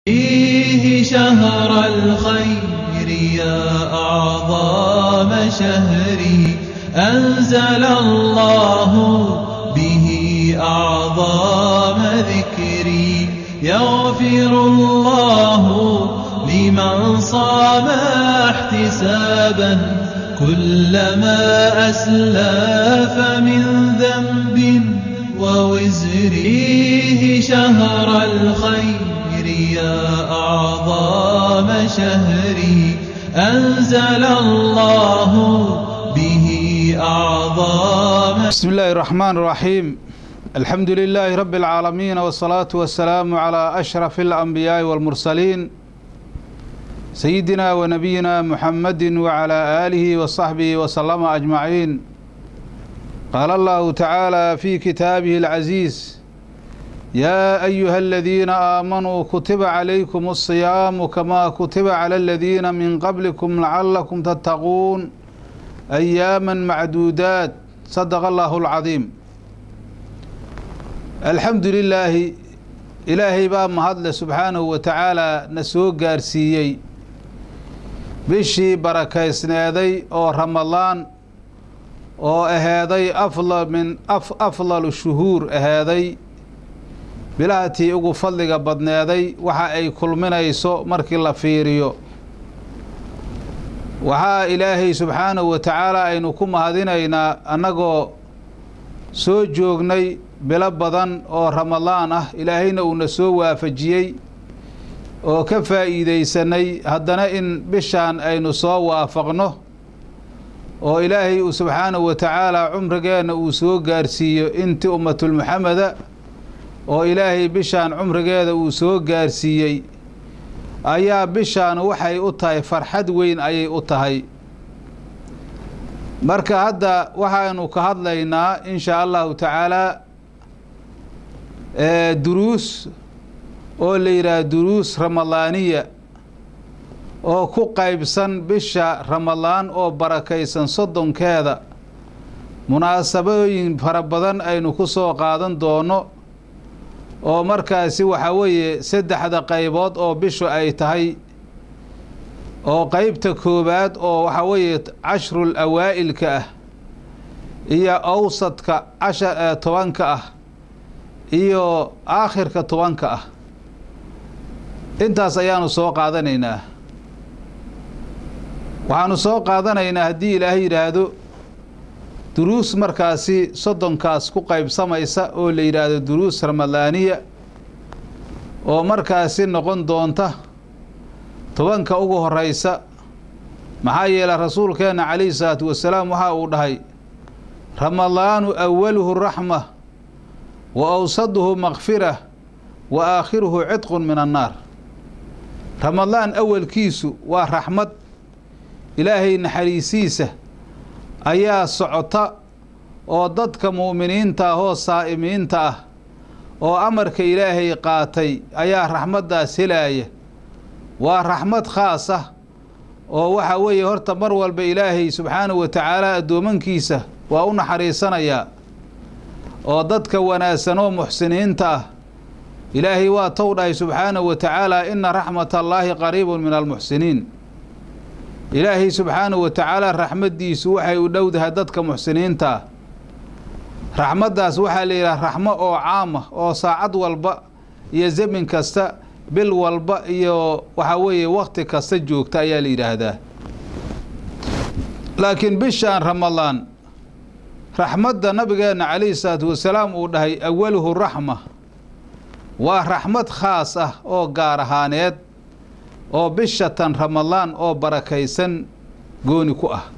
فيه شهر الخير يا أعظم شهري أنزل الله به أعظم ذكري يغفر الله لمن صام احتسابا كلما أسلف من ذنب ووزريه شهر الخير يا أعظم شهري أنزل الله به أعظم بسم الله الرحمن الرحيم الحمد لله رب العالمين والصلاة والسلام على أشرف الأنبياء والمرسلين سيدنا ونبينا محمد وعلى آله وصحبه وسلم أجمعين قال الله تعالى في كتابه العزيز يا أيها الذين آمنوا كتب عليكم الصيام كما كتب على الذين من قبلكم لعلكم تتقون أياما معدودات صدق الله العظيم الحمد لله ilaahay baa mahadle subxaanahu wa tacaalaa na soo gaarsiiyey bishii barakaysneeday oo ramadaan oo aheeday afla min afdalu shuhuur aheeday bilahatii ugu fadliga badneeday waxa ay kulminayso markii la fiiriyo waxaa ilaahay subxaanahu wa tacaala aynu ku mahadinaynaa annagoo soo joognay bilo badan oo ramadaan ah ilaahayna uuna soo waafajiyey oo ka faa'iidaysanay haddana in bishaan aynu soo waafaqno oo ilaahay uu subxaanahu wa tacaala cumrigeenna uu soo gaarsiiyo inti ummatulmuxameda oo ilaahay bishaan cumrigeeda uu soo gaarsiiyey ayaa bishaan waxay u tahay farxad weyn ayay u tahay marka hadda waxaynu ka hadlaynaa in shaa allahu tacaalaa duruus oo la yidhaah duruus ramadaaniya oo ku qaybsan bisha ramadaan oo barakaysan soddonkeeda munaasabooyin fara badan aynu ku soo qaadan doono oo markaasi waxaa weeye saddexda qaybood oo bishu ay tahay oo qeybta koowaad oo waxaa weeye cashrul awaa'ilka ah iyo awsadka casha tobanka ah iyo aakhirka tobanka ah intaas ayaanu soo qaadanaynaa waxaanu soo qaadanaynaa haddii ilaahay yidhaahdo duruus markaasi soddonkaas ku qaybsamaysa oo la yidhaahdo duruus ramadaaniya oo markaasi noqon doonta tobanka ugu horeysa maxaa yeelay rasuulkeenna calayhi salaatu wasalaam waxa uu dhahay ramadaanu awaluhu raxma wa awsaduhu makfira wa aakhiruhu cidqun min annaar ramadaan awalkiisu waa raxmad ilaahay naxariisiisa ayaa socota oo dadka mu'miniinta ah oo saa'imiinta ah oo amarka ilaahay qaatay ayaa raxmaddaas helaaya waa raxmad khaas ah oo waxa weeye horta mar walba ilaahay subxaanahu wa tacaala addoomankiisa waa u naxariisanayaa oo dadka wanaagsan oo muxsiniinta ah ilaahay waa tow dhahay subxaanahu wa tacaala ina raxmat allaahi qariibun min almuxsiniin ilaahay subxaanahu wa tacaala raxmaddiisu waxay u dhowdahay dadka muxsiniinta ah raxmaddaas waxaa la yidhaha raxmo oo caama oo saacad walba iyo zamin kasta bil walba iyo waxaa weeye wakti kasta joogta ayaa la yidhaahdaa laakiin bishaan ramadaan raxmadda nabigeenna calayhi salaatu wasalaam uu dhahay awaluhu raxma waa raxmad khaas ah oo gaar ahaaneed oo bishatan ramadaan oo barakaysan gooni ku ah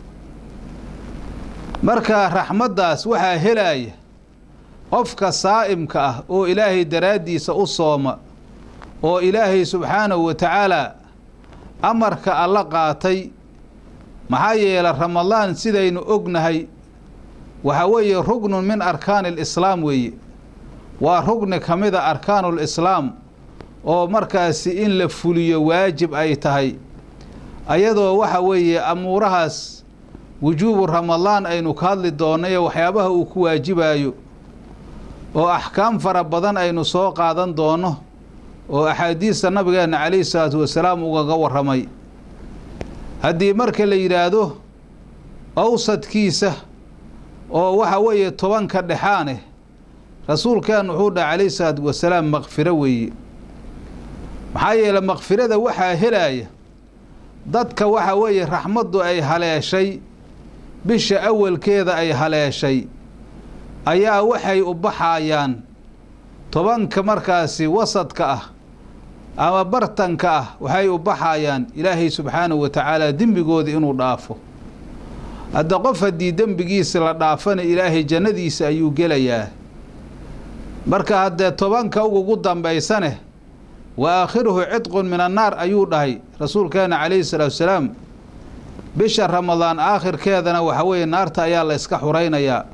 marka raxmaddaas waxaa helaaya qofka saa'imka ah oo ilaahay daraaddiisa u sooma oo ilaahay subxaanahu wa tacaalaa amarka alla qaatay maxaa yeelay ramadaan sidaynu ognahay waxaa weeye rugnun min arkaani alislaam weeye waa rugni ka mida arkaanuul islaam oo markaasi in la fuliyo waajib ay tahay ayadoo waxa weeye amuurahaas wujuubu ramadaan aynu ka hadli doonno iyo waxyaabaha uu ku waajibayo oo axkaam fara badan aynu soo qaadan doonno oo axaadiista nabigeenna calayhi salaatu wasalaam ugaga warramay haddii marka la yidhaahdo awsadkiisa oo waxa weeye tobanka dhexaaneh rasuulkeen wuxuu dhaha calayhi salaatu wasalaam makfiro weeye maxaa yeele makfirada waxaa helaaya dadka waxa weeye raxmaddu ay haleeshay bisha awalkeeda ay haleeshay ayaa waxay u baxaayaan tobanka markaasi wasadka ah ama bartanka ah waxay u baxaayaan ilaahay subxaanahu wa tacaala dembigooda inuu dhaafo hadda qof haddii dembigiisa la dhaafana ilaahay jannadiisa ayuu gelayaa marka haddee tobanka ugugu dambaysane wa aakhiruhu cidqun min annaar ayuu dhahay rasuulkeena calayhi salaatu wasalaam bisha ramadaan aakhirkeedana waxa weeye naarta ayaa la yska xuraynayaa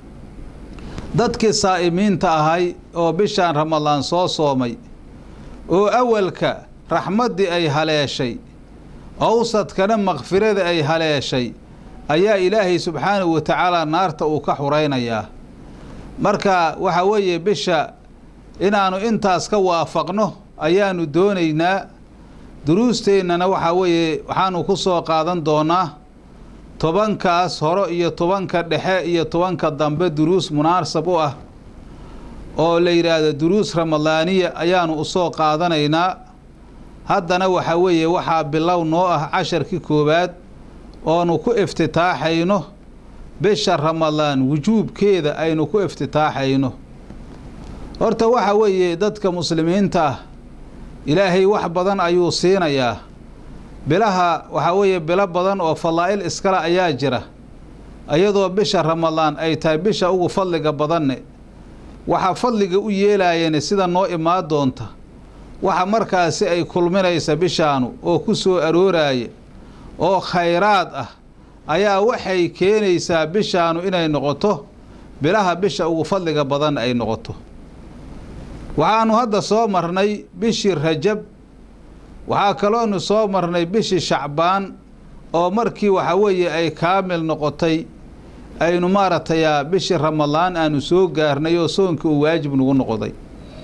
dadkii saa'imiinta ahay oo bishaan ramadaan soo soomay oo awalka raxmaddii ay haleeshay awsadkana makfirada ay haleeshay ayaa ilaahay subxaanahu wa tacaala naarta uu ka xuraynayaa marka waxa weeye bisha inaannu intaas ka waafaqno ayaanu doonaynaa duruusteennana waxaa weeye waxaanu ku soo qaadan doonaa tobankaas horo iyo tobanka dhexe iyo tobanka dambe duruus munaasab u ah oo la yidhaahdo duruus ramadaaniya ayaanu usoo qaadanaynaa haddana waxaa weeye waxaa bilow noo ah casharkii koowaad oonu ku iftitaaxayno bisha ramadaan wujuubkeeda aynu ku iftitaaxayno horta waxa weeye dadka muslimiinta ah ilaahay wax badan ayuu siinayaa bilaha waxaa weeye bilo badan oo fadaa'il iskale ayaa jira iyadoo bisha ramadaan ay tahay bisha ugu fadliga badanne waxaa fadliga u yeelayeen sida noo imaan doonta waxa markaasi ay kulminaysa bishaanu oo ku soo arooraya oo khayraad ah ayaa waxay keenaysaa bishaanu inay noqoto bilaha bisha ugu fadliga badan ay noqoto waxaanu hadda soo marnay bishii rajab waxaa kaloonu soo marnay bishii shacbaan oo markii waxa weeye ay kaamil noqotay aynu maaragtay bishii ramadaan aanu soo gaarnay oo soonkii uu waajib nagu noqday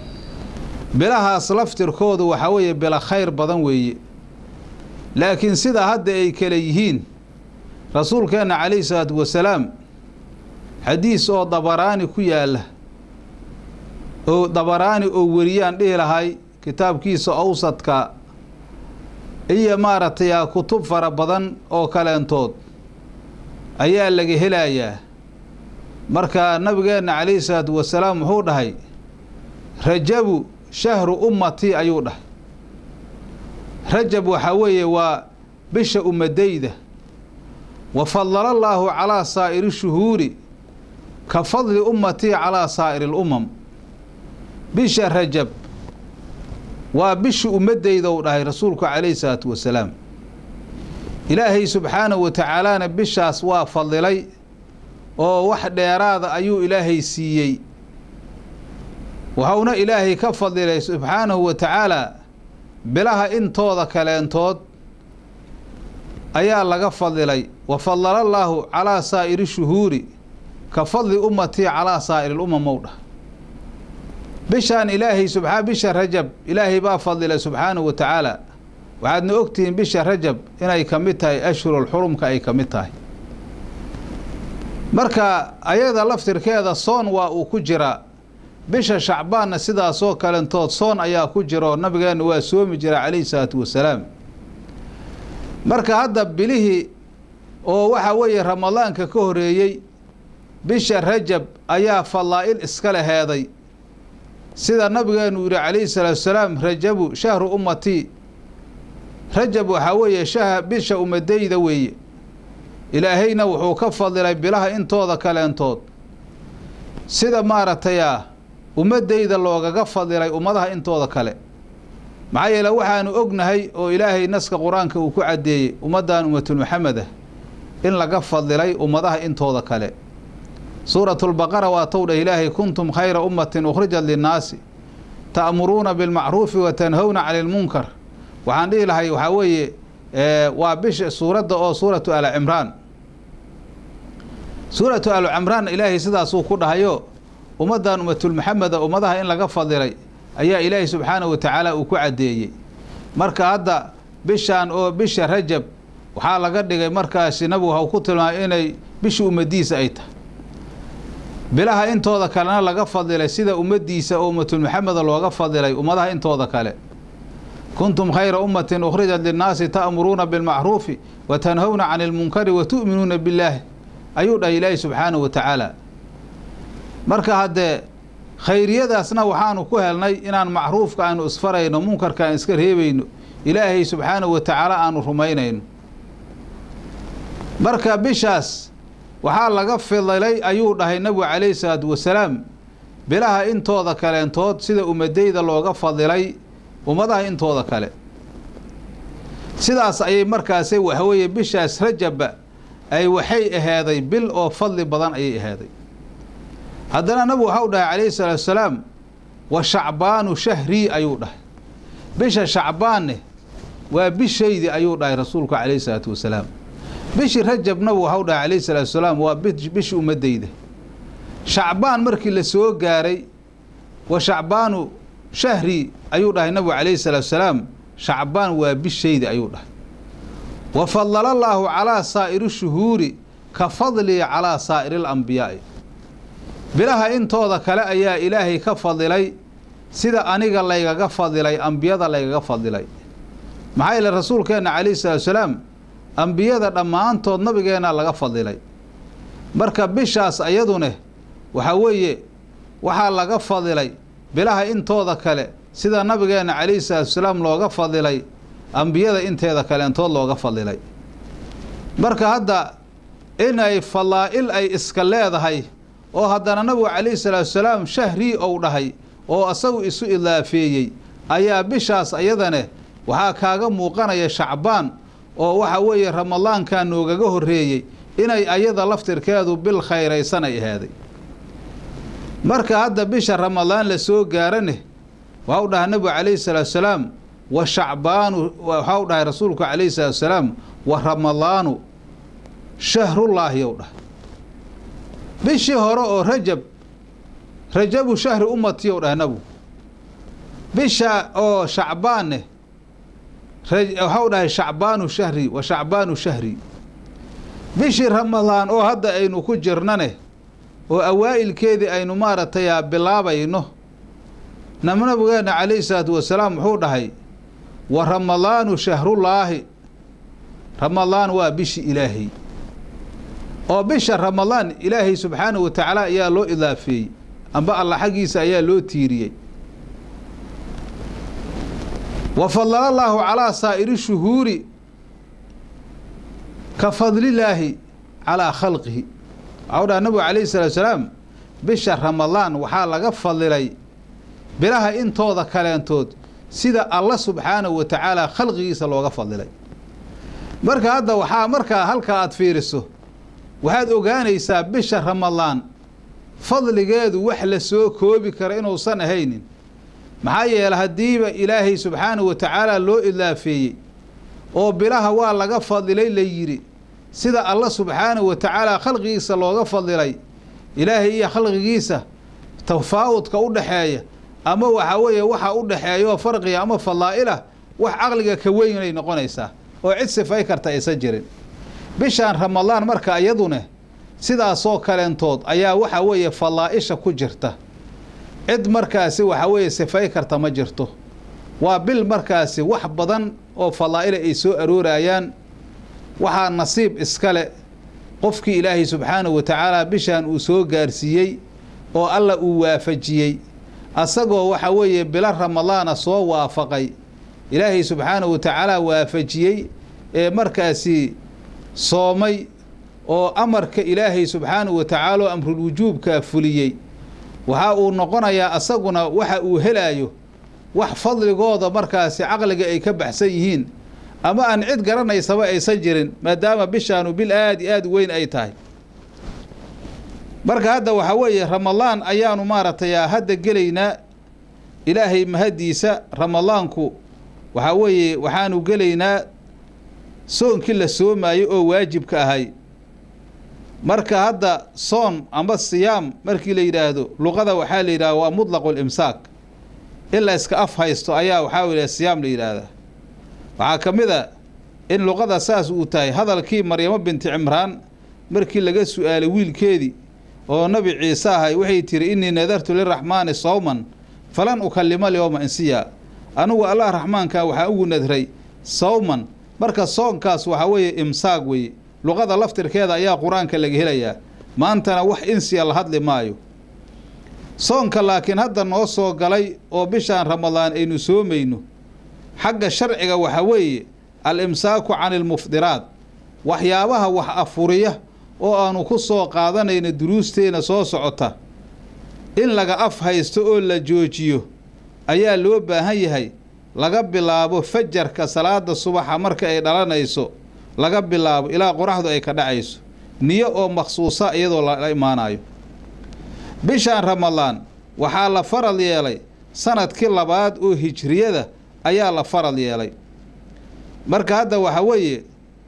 bilahaas laftirkoodu waxaa weeye bilo khayr badan weeye laakiin sidaa hadda ay kale yihiin rasuulkeenna calayhi salaatu wasalaam xadiis oo dabaraani ku yaalla oo dabaraani oo weriyaan dhihi lahay kitaabkiisa awsadka iyo maaragtay kutub fara badan oo kaleentood ayaa laga helayaa marka nabigeenna calayhi salaatu wasalaam wuxuu dhahay rajabu shahru ummatii ayuu dhahay rajab waxaa weeye waa bisha ummadayda wa fadala allaahu calaa saa'iri shuhuuri ka fadli ummatii calaa saa'iri lumam bisha rajab waa bisha ummadayda uu dhahay rasuulku calayhi salaatu wasalaam ilaahay subxaanahu wa tacaalaana bishaas waa fadilay oo wax dheeraada ayuu ilaahay siiyey waxauna ilaahay ka fadilay subxaanahu wa tacaala bilaha intooda kaleentood ayaa laga fadilay wa fadala allaahu calaa saa'iri shuhuuri ka fadli ummatii calaa saa'iri lumam ou dhah bishaan ilaahay subaa bisha rajab ilaahay baa fadilay subxaanahu wa tacaala waxaadna ogtihiin bisha rajab inay ka mid tahay ashhurul xurumka ay ka mid tahay marka ayada laftirkeeda soon waa uu ku jiraa bisha shacbaanna sidaasoo kalentood soon ayaa ku jira oo nabigeenna waa soomi jira calayhi salaatu wasalaam marka hadda bilihii oo waxa weeye ramadaanka ka horeeyey bisha rajab ayaa fadaa'il iska leheeday sida nabigeenu yihi calayhi salaatu wasalaam rajabu shahru ummatii rajab waxaa weeye shah bisha ummadayda weeye ilaahayna wuxuu ka fadilay bilaha intooda kaleentood sida maaragtay ah ummadayda loogaga fadilay ummadaha intooda kale maxaa yeele waxaanu ognahay oo ilaahay naska qur-aanka uu ku caddeeyey ummaddan ummatul maxamed ah in laga fadilay ummadaha intooda kale suuratulbaqara waa tow dhah ilaahay kuntum khayra ummatin ukhrijat linnaasi ta'muruuna bilmacruufi wa tanhowna cani lmunkar waxaan dhihi lahay waxaa weeye waa bisha suuradda oo suuratu ali cimraan suuratu ali cimraan ilaahay sidaasuu ku dhahayo ummaddan ummatulmaxameda ummadaha in laga fadilay ayaa ilaahay subxaanahu wa tacaala uu ku caddeeyey marka hadda bishaan oo bisha rajab waxaa laga dhigay markaasi nabigu ha ku tilmaamay inay bisha ummadiisa ay tahay bilaha intooda kalena laga fadilay sida ummaddiisa oo ummatul maxameda looga fadilay ummadaha intooda kale kuntum khayra ummatin ukhrijat linnaasi ta'muruuna bilmacruufi wa tanhowna cani ilmunkari wa tu'minuuna billaahi ayuu dhahay ilaahi subxaanahu wa tacaala marka haddee khayriyadaasna waxaanu ku helnay inaan macruufka aanu isfarayno munkarka aan iska reebayno ilaahay subxaanahu wa tacaala aanu rumaynayno marka bishaas waxaa laga fidilay ayuu dhahay nabigu calayhi salaatu wasalaam bilaha intooda kaleentood sida ummadayda looga fadilay ummadaha intooda kale sidaas ayay markaasi waxaweeye bishaas rajabba ay waxay aheeday bil oo fadli badan ayay aheeday haddana nabigu waxau dhahay calayhi salaatu wasalaam wa shacbaanu shahrii ayuu dhahay bisha shacbaanne waa bishaydii ayuu dhahay rasuulku calayhi salaatu wasalaam bishii rajab nabigu waxau dhahay calayhi salaatu wasalaam waa bishi ummadayda shacbaan markii la soo gaaray wa shacbaanu shahri ayuu dhahay nabigu calayhi salaatu wasalaam shacbaan waa bishayda ayuu dhahay wa fadala allaahu calaa saa'iri shuhuuri ka fadlii calaa saa'iri alambiyaa'i bilaha intooda kale ayaa ilaahay ka fadilay sida aniga laygaga fadilay ambiyada laygaga fadilay maxaa yeele rasuulkeenna calayhi salaatu wasalaam ambiyada dhammaantood nabigeenna laga fadilay marka bishaas ayadune waxaa weeye waxaa laga fadilay bilaha intooda kale sida nabigeenna calayhi salaatu wasalaam looga fadilay ambiyada inteeda kaleentood looga fadilay marka hadda inay fadaa'il ay iska leedahay oo haddana nabigu calayhi salaatu wasalaam shahrii ou dhahay oo asagu isu idaafeeyey ayaa bishaas ayadane waxaa kaaga muuqanaya shacbaan oo waxa weeye ramadaankaa noogaga horreeyey inay ayada laftirkeedu bil khayraysan ay ahaaday marka hadda bisha ramadaan la soo gaarane waxau dhahay nabigu calayhi salaatu wasalaam wa shacbaanu waxau dhahay rasuulku calayhi salaatu wasalaam wa ramadaanu shahrullaahi ou dhahay bishii hore oo rajab rajabu shahri ummati ou dhahay nabigu bisha oo shacbaanne waxau dhahay shacbaanu shahri wa shacbaanu shahri bishii ramadaan oo hadda aynu ku jirnane oo awaa'ilkeedii aynu maaragtay bilaabayno nabigeenna calayhi salaatu wasalaam wuxuu dhahay wa ramadaanu shahrullaahi ramadaan waa bishi ilaahay oo bisha ramadaan ilaahay subxaanahu wa tacaala ayaa loo idaafeeyey amba alla xaggiisa ayaa loo tiiriyey wa fadala allaahu calaa saa'iri shuhuuri ka fadlillaahi calaa khalqihi waxau dhaha nabigu calayhi salaatu wasalaam bisha ramadaan waxaa laga fadilay bilaha intooda kaleentood sida alla subxaanahu wa tacaala khalqigiisa looga fadilay marka hadda waxaa markaa halkaa aada fiiriso waxaad ogaanaysaa bisha ramadaan fadligeedu wax la soo koobi kara inuusan ahaynin maxaa yeele haddiiba ilaahay subxaanahu wa tacaala loo idaafeeyey oo bilaha waa laga fadilay la yidhi sida alla subxaanahu wa tacaala khalqigiisa looga fadilay ilaahay iyo khalqigiisa tafaawudka u dhaxeeya ama waxaa weeye waxa u dhaxeeya oo farqiga ama fadaa'ilah wax caqliga ka weynay noqonaysaa oo cid sifay karta aysan jirin bishaan ramadaan marka iyadune sidaasoo kaleentood ayaa waxa weeye fadaa'isha ku jirta cid markaasi waxa weeye sifay karta ma jirto waa bil markaasi wax badan oo fadaa'ila ay soo aroorayaan waxaa nasiib iskale qofkii ilaahay subxaanahu wa tacaala bishaan uu soo gaarsiiyey oo alla uu waafajiyey asagoo waxa weeye bilo ramadaana soo waafaqay ilaahay subxaanahu wa tacaala waafajiyey ee markaasi soomay oo amarka ilaahay subxaanahu wa tacaala oo amrulwujuubkaa fuliyey waxa uu noqonayaa asaguna waxa uu helaayo wax fadligooda markaasi caqliga ay ka baxsan yihiin ama aan cid garanaysaba aysan jirin maadaama bishaanu bil aada iyo aada weyn ay tahay marka hadda waxaa weeye ramadaan ayaanu maaragtay hadda gelaynaa ilaahay mahaddiisa ramadaanku waxaa weeye waxaanu gelaynaa soonkii la soomaayey oo waajibka ahay marka hadda soon amba siyaam markii la yidhaahdo luqada waxaa la yidhahda waa mutlaqu limsaak in la iska af haysto ayaa waxaa weye siyaam la yidhaahdaa waxaa ka mid a in luqada saas uu tahay hadalkii maryamo binti cimraan markii laga su-aalay wiilkeedii oo nabi ciise ahay waxay tihi innii nadartu liraxmaani sawman falan ukallima lyowma insiya anugu allah raxmaanka waxaa ugu nadray sawman marka soonkaas waxaa weeye imsaaq weeye luqada laftirkeeda ayaa qur-aanka laga helayaa maantana wax insiya la hadli maayo soonka laakiin hadda noo soo galay oo bishaan ramadaan aynu soomayno xagga sharciga waxaa weeye al imsaaku cani ilmufdiraat waxyaabaha wax afuriya oo aanu ku soo qaadanayno duruusteena soo socota in laga af haysto oo la joojiyo ayaa loo baahan yahay laga bilaabo fajarka salaada subaxa marka ay dhalanayso laga bilaabo ilaa qoraxdu ay ka dhacayso niyo oo makhsuusa iyadoo lala imaanayo bishaan ramadaan waxaa la faral yeelay sanadkii labaad oo hijriyada ayaa la faral yeelay marka hadda waxaa weeye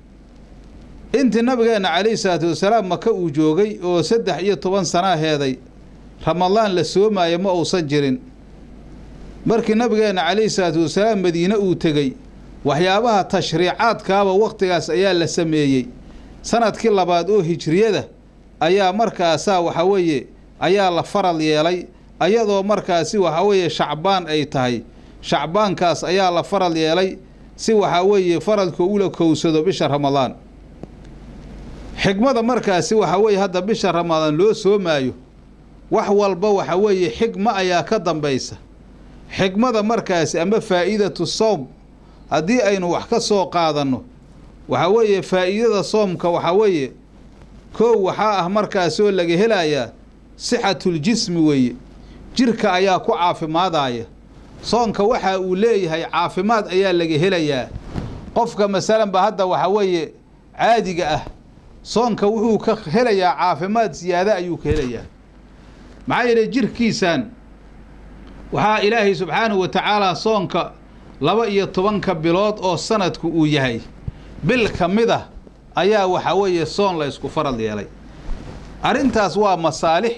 intii nabigeenna calayhi salaatu wasalaam maka uu joogay oo saddex iyo toban sanaa heeday ramadaan la soomaayo ma uusan jirin markii nabigeenna calayhi salaatu wasalaam madiine uu tegey waxyaabaha tashriicaadkaaba wakhtigaas ayaa la sameeyey sanadkii labaad oo hijriyada ayaa markaasaa waxaa weeye ayaa la faral yeelay ayadoo markaasi waxaa weeye shacbaan ay tahay shacbaankaas ayaa la faral yeelay si waxaa weeye faralka ula kowsado bisha ramadaan xigmada markaasi waxaa weeye hadda bisha ramadaan loo soomaayo wax walba waxaa weeye xigma ayaa ka dambaysa xigmada markaasi ama faa'iidatu sowm haddii aynu wax ka soo qaadanno waxaa weeye faa'iidada soomka waxaa weeye koow waxaa ah markaasoo laga helayaa sixatuljismi weeye jirka ayaa ku caafimaadaya soonka waxa uu leeyahay caafimaad ayaa laga helayaa qofka masalanba hadda waxaa weeye caadiga ah soonka wuxuu ka helayaa caafimaad siyaada ayuu ka helayaa maxaa yeelay jirkiisan waxaa ilaahay subxaanahu wa tacaalaa soonka laba iyo tobanka bilood oo sanadku uu yahay bil ka mid ah ayaa waxaa weeye soon la ysku faral yeelay arrintaas waa masaalix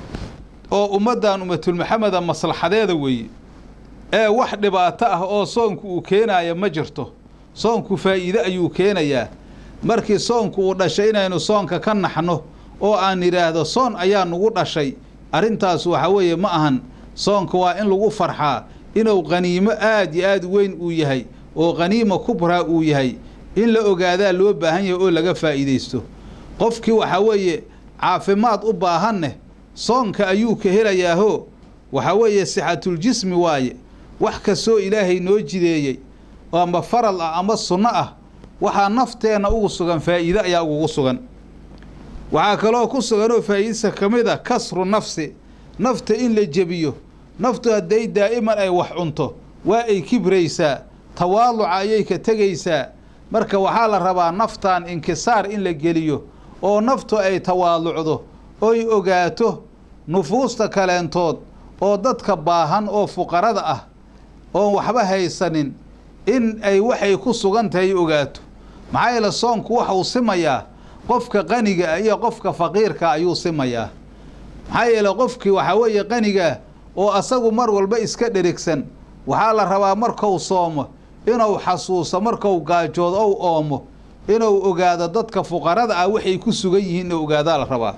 oo ummaddan ummatulmaxameda maslaxadeeda weeye ee wax dhibaato ah oo soonku uu keenaaya ma jirto soonku faa'iide ayuu keenayaa markii soonku uu dhashay inaynu soonka ka naxno oo aan idhaahdo soon ayaa nugu dhashay arrintaas waxaa weeye ma ahan soonka waa in lagu farxaa inuu qaniimo aad iyo aad weyn uu yahay oo qaniima kubraa uu yahay in la ogaadaa loo baahan yahay oo laga faa'iidaysto qofkii waxaa weeye caafimaad u baahaneh soonka ayuu ka helayaahoo waxaa weeye sixatuljismi waaye wax kastoo ilaahay noo jideeyey ama faral ah ama sunno ah waxaa nafteenna ugu sugan faa'iide ayaa ugugu sugan waxaa kaloo ku suganoo faa'iidasa ka mid a kasru nafsi nafta in la jebiyo naftu hadday daa'iman ay wax cunto waa ay kibraysaa tawaaluca ayay ka tegaysaa marka waxaa la rabaa naftan inkisaar in la geliyo oo naftu ay tawaalucdo oy ogaato nufuusta kaleentood oo dadka baahan oo fuqarada ah oon waxba haysanin in ay waxay ku sugan tahay ogaato maxaa yeele soonku waxuu simayaa qofka qaniga ah iyo qofka faqiirka ayuu simayaa maxaa yeele qofkii waxaa weeye qanigaa oo asagu mar walba iska dherigsan waxaa la rabaa markuu soomo inuu xasuuso markuu gaajood ou oomo inuu ogaado dadka fuqarada ah waxay ku sugan yihiin inuu ogaadaa la rabaa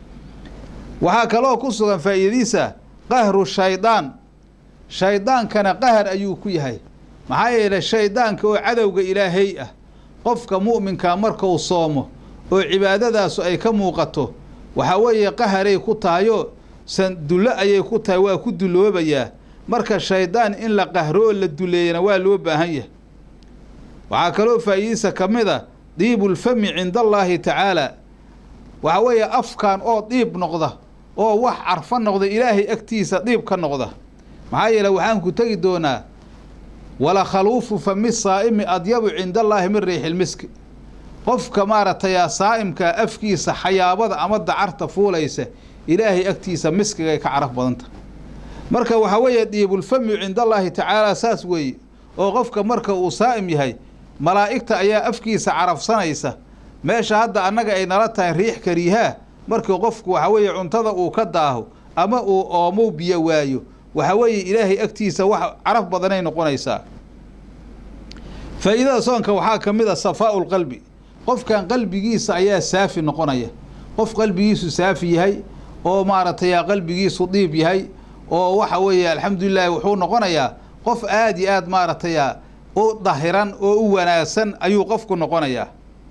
waxaa kaloo ku sugan faa'iidadiisa qahru shaydaan shaydaankana qahar ayuu ku yahay maxaa yeelay shaydaanka oo cadowga ilaahay ah qofka mu'minkaa markuu soomo oo cibaadadaasu ay ka muuqato waxaa weeye qaharay ku tahayoo sandullo ayay ku tahay waa ku duloobayaa marka shaydaan in la qahro oo la duleeyana waa loo baahan yahay waxaa kaloo faa'iidadiisa ka mid a diibulfami cinda allaahi tacaala waxaa weeye afkan oo diib noqda oo wax carfo noqda ilaahay agtiisa diib ka noqda maxaa yeele waxaan ku tegi doonaa wala khaluufu fami saa'imi adyabu cinda allaahi min riixilmiski qofka maaragtay saa'imka afkiisa xayaabada ama dacarta fuulaysa ilaahay agtiisa miskigay ka caraf badanta marka waxaa weeye diibulfami cinda allaahi tacaala saas weeye oo qofka marka uu saa'im yahay malaa'igta ayaa afkiisa carafsanaysa meesha hadda annaga ay nala tahay riix kariihaa markii qofku waxaa weeye cuntada uu ka daaho ama uu oomow biyo waayo waxa weeye ilaahay agtiisa wax caraf badanay noqonaysaa faa'iidada soonka waxaa ka mid a safaa'u lqalbi qofkan qalbigiisa ayaa saafi noqonaya qof qalbigiisu saafi yahay oo maaragtay qalbigiisu diib yahay oo waxa weeye alxamdulilahi wuxuu noqonayaa qof aada iyo aad maaragtay u dahiran oo u wanaagsan ayuu qofku noqonayaa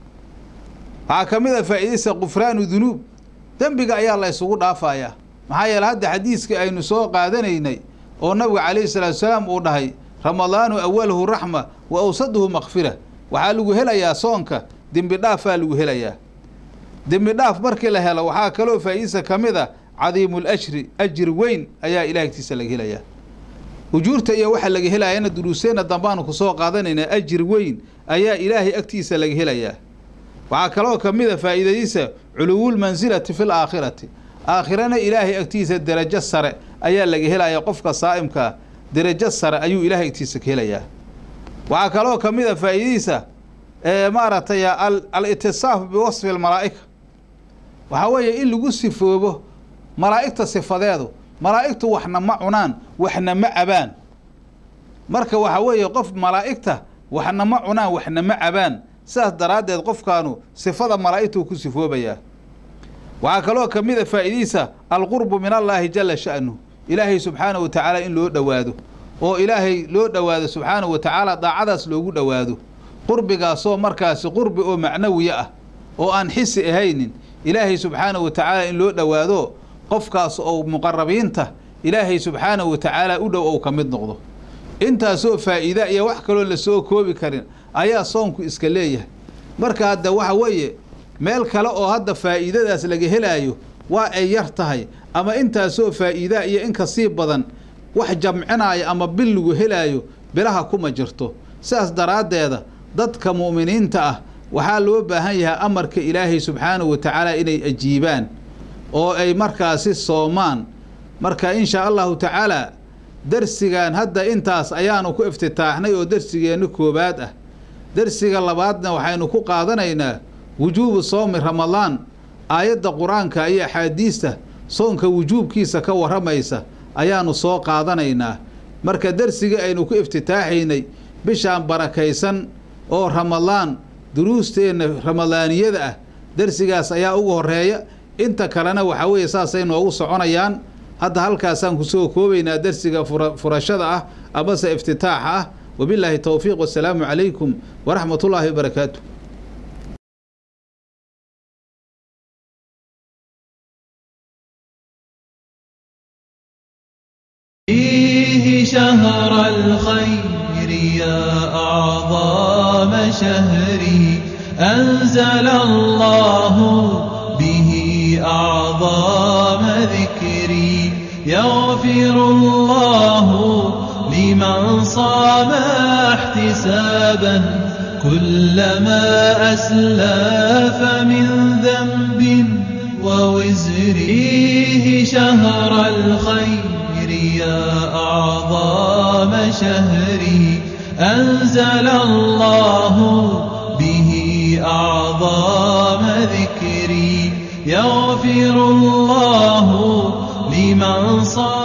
waxaa ka mid a faa'iidaysa qufraanu dunuub dembiga ayaa la ysugu dhaafayaa maxaa yeele hadda xadiiska aynu soo qaadanaynay oo nabiga calayhi salaatu salaam uu dhahay ramadaanu awaluhu raxma wa awsaduhu makfira waxaa lagu helayaa soonka dembi dhaafaa lagu helayaa dembi dhaaf markii la helo waxaa kaloo faa'iidaysa ka mid a cadiimul ajri ajri weyn ayaa ilahay agtiisa laga helayaa ujuurta iyo waxa laga helayana duruuseenna dambaanu kusoo qaadanaynaa ajir weyn ayaa ilaahay agtiisa laga helayaa waxaa kaloo ka mid a faa'iidadiisa culuwulmansilati fil aakhirati aakhirana ilaahay agtiisa derajo sare ayaa laga helaya qofka saa'imkaa derajo sare ayuu ilaahay agtiisa ka helayaa waxaa kaloo ka mid a faa'iidadiisa maaragtay al-itisaaf biwasfi almalaa'ika waxaa weeye in lagu sifoobo malaa'igta sifadeedu malaa'igtu waxna ma cunaan waxna ma cabaan marka waxaa weeye qof malaa'igta waxna ma cunaan waxna ma cabaan sidaas daraaddeed qofkaanu sifada malaa'igtuu ku sifoobayaa waxaa kaloo ka mid a faa'iidiisa alqurbu min allaahi jala sha'nu ilaahay subxaanahu wa tacaala in loo dhowaado oo ilaahay loo dhowaado subxaanahu wa tacaala daacadaas loogu dhowaado qurbigaasoo markaasi qurbi oo macnawiya ah oo aan xisi ahaynin ilaahay subxaanahu wa tacaala in loo dhowaado qofkaas oo muqarabiinta ilaahay subxaanahu wa tacaala u dhow ou ka mid noqdo intaasoo faa'iida iyo wax kaloo lasoo koobi karin ayaa soonku iska leeyahay marka hadda waxa weeye meel kale oo hadda faa'iidadaas laga helaayo waa ay yar tahay ama intaasoo faa'iidaa iyo in kasii badan wax jamcinaayo ama bil lagu helaayo bilaha kuma jirto sidaas daraaddeeda dadka mu'miniinta ah waxaa loo baahan yahay amarka ilaahay subxaanahu wa tacaala inay ajiibaan oo ay markaasi soomaan marka inshaa allahu tacaala darsigan hadda intaas ayaanu ku iftitaaxnay oo darsigeenna koowaad ah darsiga labaadna waxaynu ku qaadanaynaa wujuubu soomi ramadaan aayadda qur-aanka iyo axaadiista soonka wujuubkiisa ka warramaysa ayaanu soo qaadanaynaa marka darsigii aynu ku iftitaaxaynay bishaan barakaysan oo ramadaan duruusteenna ramadaaniyada ah darsigaas ayaa ugu horeeya inta kalena waxaa weeye saasay noogu soconayaan hadda halkaasaan kusoo koobaynaa darsiga furashada ah amase iftitaaxa ah wabilaahi towfiiq wasalaamu calaykum waraxmat ullaahi wabarakaatu فيه شهر الخير يا أعظم شهري أنزل الله به أعظم ذكري يغفر الله لمن صام احتسابا كلما أسلف من ذنب ووزر فيه شهر الخير يا أعظم شهري أنزل الله به أعظم ذكري يغفر الله لمن صام